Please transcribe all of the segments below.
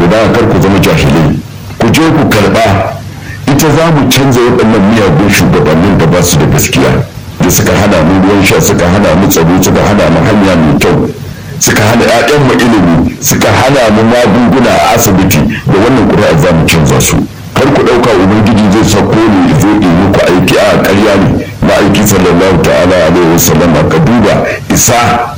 to da kar ku zama jahilai ku je ku karɓa ita za mu canza waɗannan miyagun shugabannin da ba su da gaskiya da suka hana mu ruwan sha suka hana mu tsaro suka hana mu hanya mai kyau suka hana 'ya'yan mu ilimi suka hana mu magunguna a asibiti da wannan ƙuri'a za mu canza su kar ku ɗauka ubangiji zai sako ne zo yi muku aiki a ƙarya ne ma'aiki sallallahu ta'ala alaihi wasallam ka duba isa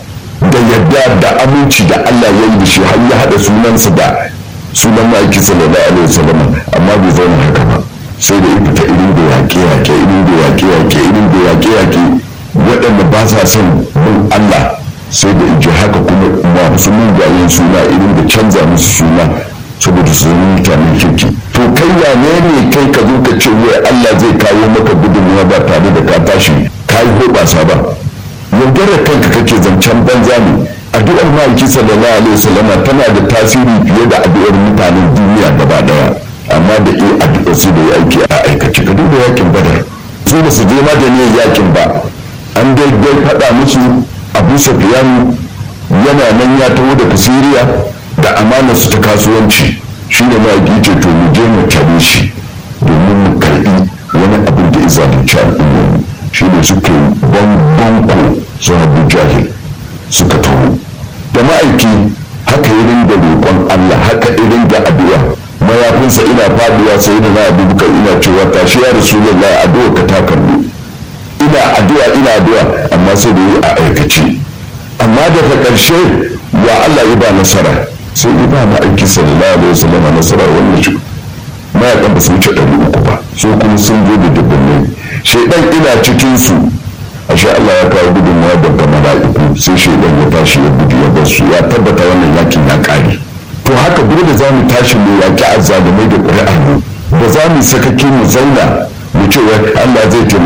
da yadda da aminci da Allah ya yi da shi har ya haɗa sunansa da sunan ma'aiki sallallahu alaihi wasallam amma bai zauna haka ba sai da fita irin da yaƙe-yaƙe irin da yaƙe-yaƙe irin da yaƙe-yaƙe waɗanda ba sa son bin Allah sai da ije haka kuma masu mugayen suna irin da canza musu suna saboda su zama mutanen kirki to kai ya ne ne kai ka zo ka ce wai Allah zai kawo maka gudunmuwa ba tare da ka tashi ka yi hoɓasa ba yaudarar kanka kake zancen banza ne addu'ar ma'aiki sallallahu alaihi wasallam tana da tasiri fiye da addu'ar mutanen duniya gaba daya amma da iya addu'ar su da ya aiki a aikace ka duba yakin badar su ba su je ma da niyyar yakin ba an dai dai faɗa musu abu sufyan yana nan ya taho daga siriya da amanar su ta kasuwanci shi ne ma'aiki ce to mu je mu tare shi domin mu karɓi wani abin da ya zalunci al'umma shi ne suke banbanko su abu jahil suka taho da ma'aiki haka irin da roƙon Allah haka irin da addu'a mayafinsa ina faduwa sai da na abubakar ina cewa tashi ya rasulullah addu'a ka ta karbu ina addu'a ina addu'a amma sai da yi a aikace amma daga ƙarshe ya Allah ya ba nasara sai ya ba ma'aiki sallallahu alaihi wasallam nasara wannan shi mayakan ba su wuce ɗari uku ba so kuma sun zo da dubbin shaidan ina cikin su ashe Allah ya kawo gudunmawa daga mala'iku sai shaidan ya tashi ya gudu ya bar su ya tabbata wannan yakin ya kare to haka dole za mu tashi mu yaki azzalumai da ƙuri'ar mu ba za mu sakake mu zauna mu ce Allah zai taimaka